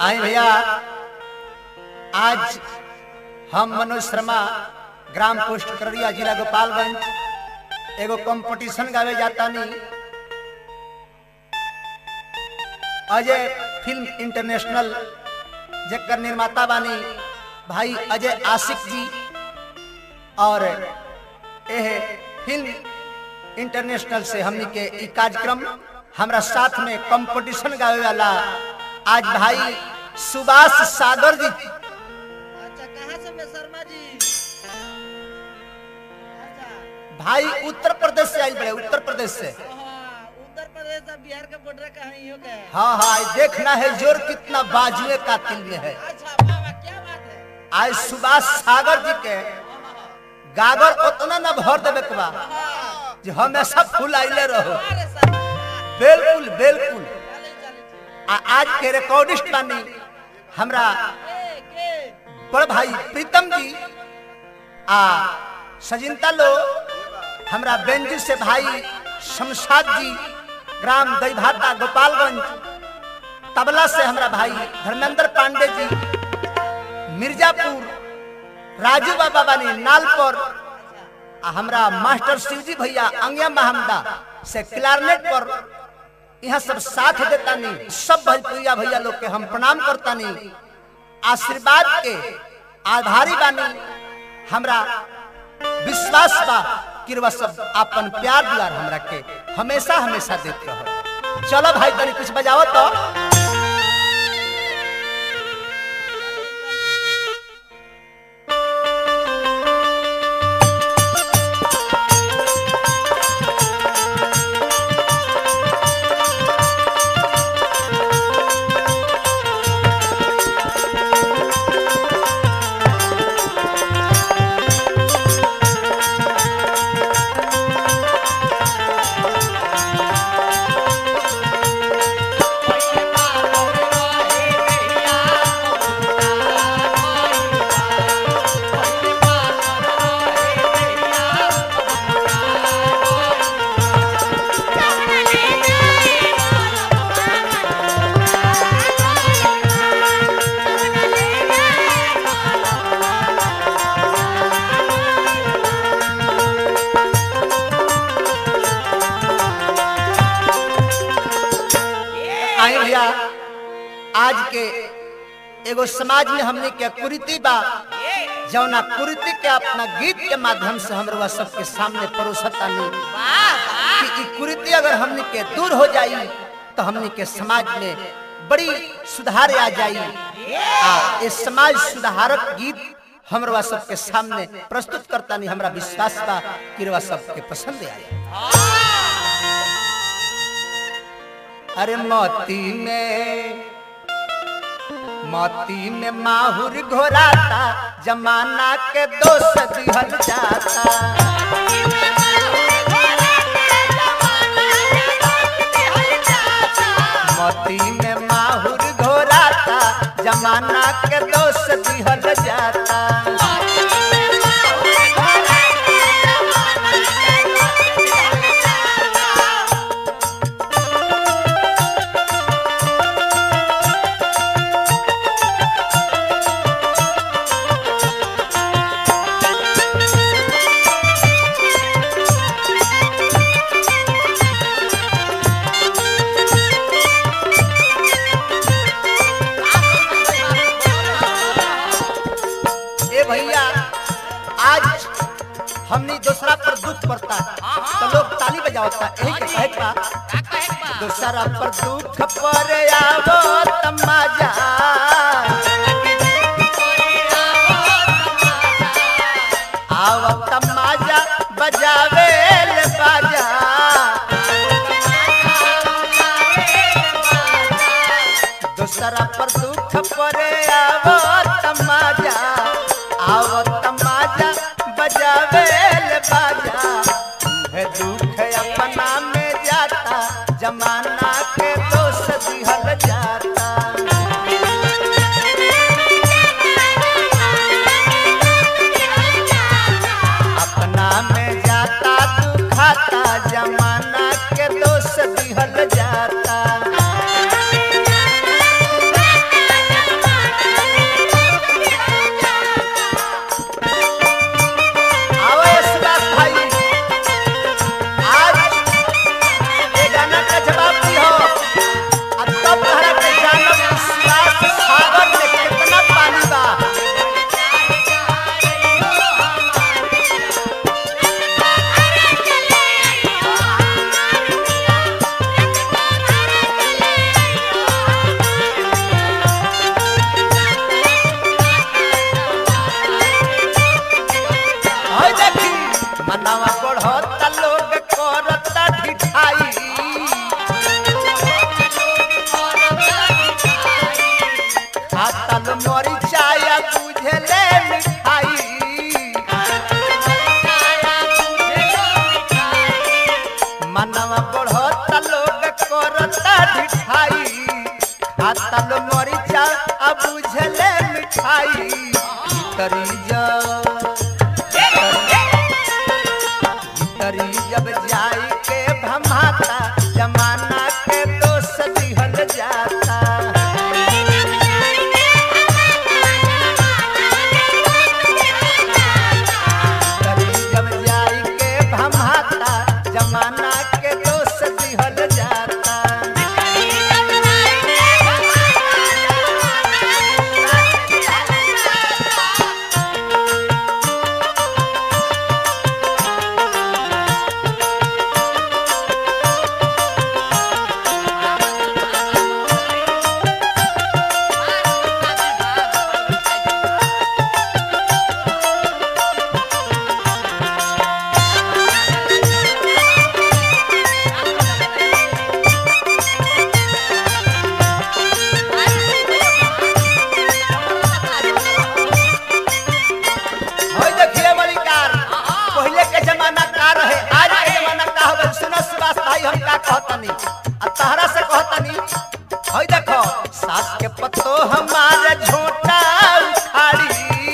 आए भैया आज हम मनोज शर्मा ग्राम पोस्ट करड़िया जिला गोपालगंज एगो कंपटीशन गावे जाता नहीं अजय फिल्म इंटरनेशनल जेकर निर्माता बानी भाई अजय आशिक जी और एह फिल्म इंटरनेशनल से हमनी के ई कार्यक्रम हमरा साथ में कंपटीशन गावे वाला आज भाई सुभाष सागर जी अच्छा कहाँ से मैं शर्मा जी अच्छा भाई उत्तर प्रदेश से आइल बड़े उत्तर प्रदेश से हाँ, उत्तर प्रदेश और बिहार के बॉर्डर कहाँ ही हो गए हाँ हाँ ये देखना है जोर कितना बाजुए का तिल में है अच्छा वाह वाह क्या बात है आज सुभाष सागर जी के गागर उतना न भर देवे के बा हाँ, जो हमेशा फुल आइले रहो अरे सर बिल्कुल बिल्कुल चले चले आ आज के रिकॉर्डिस्ट बानी हमरा के के बड़ भाई प्रीतम जी आ सजिंता लो हमरा बेंजू से भाई शमशाद जी ग्राम दईभाता गोपालगंज तबला से हमरा भाई धर्मेंद्र पांडे जी मिर्जापुर राजू बाबा बानी नाल पर आ हमरा मास्टर शिवजी भैया अंगिया महमदा से क्लारनेट पर यहाँ सब साथ देता नहीं सब भोजपुरिया भैया लोग के हम प्रणाम करता नहीं आशीर्वाद के आधारी बानी हमरा विश्वास बा कि रउआ सब अपन प्यार दुलार हमरा के हमेशा हमेशा देते रहो चलो भाई तनी कुछ बजाओ तो आई भैया आज के एगो समाज में हमने के कुरीति बा जौना कुरीति के अपना गीत के माध्यम से हम रउआ सबके सामने परोसता नहीं कि ई कुरीति अगर हमने के दूर हो जाई तो हमने के समाज में बड़ी सुधार आ जाई आ ये समाज सुधारक गीत हम रउआ सबके सामने प्रस्तुत करता नहीं हमरा विश्वास बा कि रउआ सबके पसंद आई अरे मोती में मोती में माहुर घोराता जमाना के दोष दिहल जाता मोती में माहुर घोराता जमाना के दोष दिहल जाता ए भैया आज हमनी दूसरा पर दुख पड़ता तो लोग ताली बजावता यही के कहे का दूसरा पर दुख पर आवो तमाजा आवो तमाजा बजावे ले बाजा दूसरा पर दुख पर आवो तमाजा आवो तमाजा बजावे ले बाजा है दुख अपना में जाता जमाना के दोष दिहल जाता अपना में जाता दुखाता जमाना के दोष दिहल जाता खाई तरी तरी जब जाई के भमाता जमाना के दोष दिहल जाता तरी जब जाई के भमाता जमाना के दोष दिहल जाता होय देखिए बड़ी कार पहले के जमाना का रहे आज के जमाना का होवे सुनो सुभाष भाई हम का कहतनी आ तहरा से कहतनी होय देखो सास के पत्तो हमारे झोटा उखाड़ी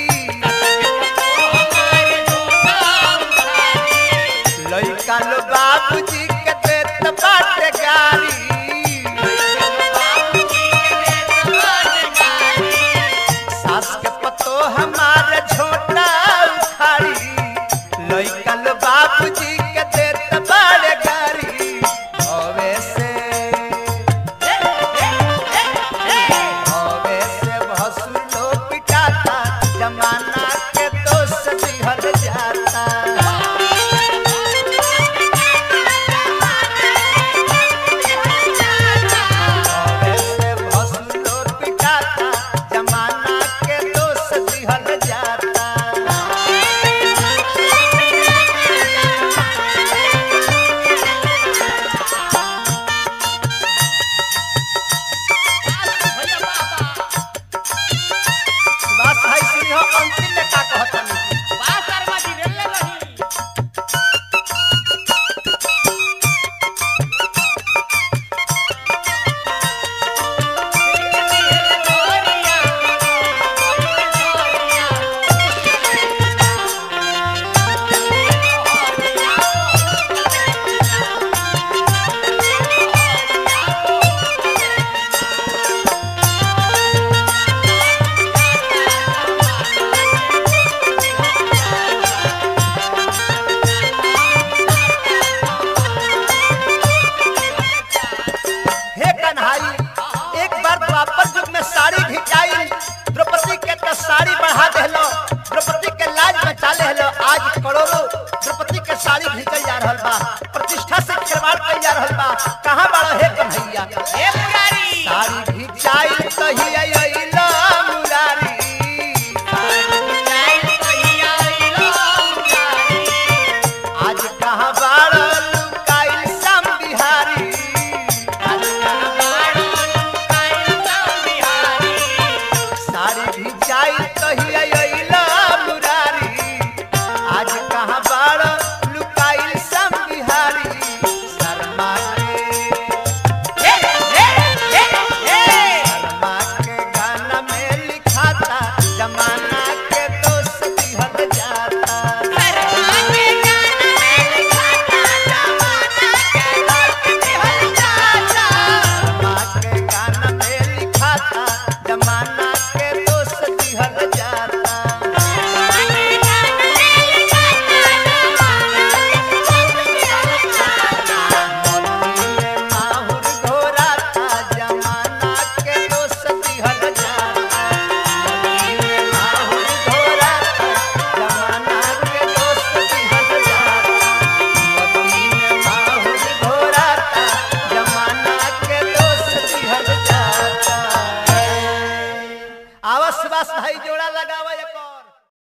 लइका लो बाबूजी के देत बाटे गारी सास के पतो हमारे छोटा उखाड़ी लइकल बाबूजी के देत बड़े गारी हवे से हवे से भसुलो पिटाता जमाना के दोष दिहल जाता हवे से भसुलो पिटाता जमाना के दोष दिहल जाता सुभाष भाई सिंह अंत